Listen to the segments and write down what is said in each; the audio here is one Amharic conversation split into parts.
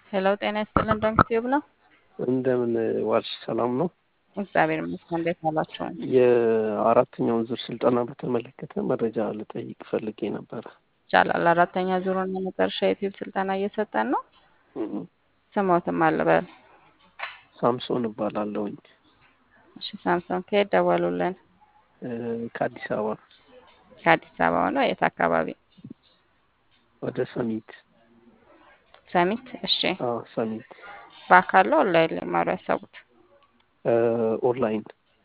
ሄሎ ጤና ይስጥልን ዶንክ ቲዩብ ነው። እንደምን ዋልሽ? ሰላም ነው። እግዚአብሔር ይመስገን። እንዴት ዋላችሁ? የአራተኛውን ዙር ስልጠና በተመለከተ መረጃ ልጠይቅ ፈልጌ ነበረ። ይቻላል። አራተኛ ዙሩን የመጨረሻ የዩቲዩብ ስልጠና እየሰጠን ነው። እም፣ ስሞትም አልበል። ሳምሶን እባላለሁኝ እሺ ሳምሶን ከየት ደወሉልን? እ፣ ከአዲስ አበባ ከአዲስ አበባ ነው። የት አካባቢ? ወደ ሰሚት። ሰሚት። እሺ አዎ ሰሚት። በአካል ነው ኦንላይን ሊማሩ ያሰቡት? እ፣ ኦንላይን።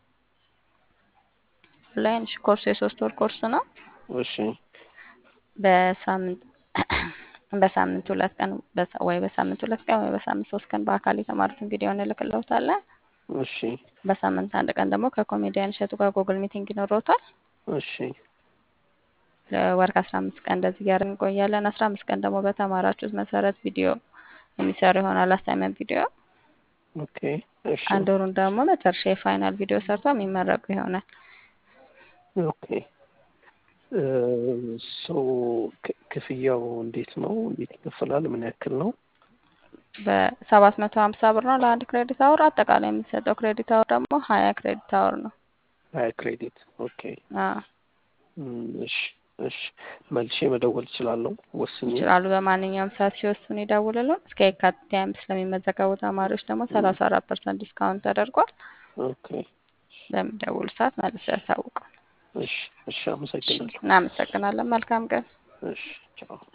ኦንላይን። እሺ ኮርሱ የሶስት ወር ኮርስ ነው። እሺ በሳምንት በሳምንት ሁለት ቀን በሳ- ወይ በሳምንት ሁለት ቀን ወይ በሳምንት ሶስት ቀን በአካል የተማሩትን ቪዲዮ እንልክልዎታለን። እሺ በሳምንት አንድ ቀን ደግሞ ከኮሜዲያን እሸቱ ጋር ጉግል ሚቲንግ ይኖረዎታል። እሺ ለወር ከአስራ አምስት ቀን እንደዚህ እያደረግን እንቆያለን። አስራ አምስት ቀን ደግሞ በተማራችሁት መሰረት ቪዲዮ የሚሰሩ ይሆናል። አሳይመንት ቪዲዮ ኦኬ እሺ አንድ ወሩን ደግሞ መጨረሻ የፋይናል ቪዲዮ ሰርቶ የሚመረቁ ይሆናል። ኦኬ እ፣ ሰው ክ- ክፍያው እንዴት ነው? እንዴት ይከፈላል? ምን ያክል ነው? በሰባት መቶ ሀምሳ ብር ነው ለአንድ ክሬዲት አወር። አጠቃላይ የሚሰጠው ክሬዲት አወር ደግሞ ሀያ ክሬዲት አወር ነው። ሀያ ክሬዲት። ኦኬ አዎ እም፣ እሺ እሺ መልሼ መደወል እችላለሁ ወስኜ? ይችላሉ። በማንኛውም ሰዓት ሲወስኑ ይደውልልን። እስከ የካቲት ሃያ አምስት ለሚመዘገቡ ተማሪዎች ደግሞ ሰላሳ አራት ፐርሰንት ዲስካውንት ተደርጓል። ኦኬ በሚደውሉ ሰዓት መልሰው ያሳውቁ። እሺ እሺ አመሰግናለሁ። እናመሰግናለን። መልካም ቀን። እሺ ቻው።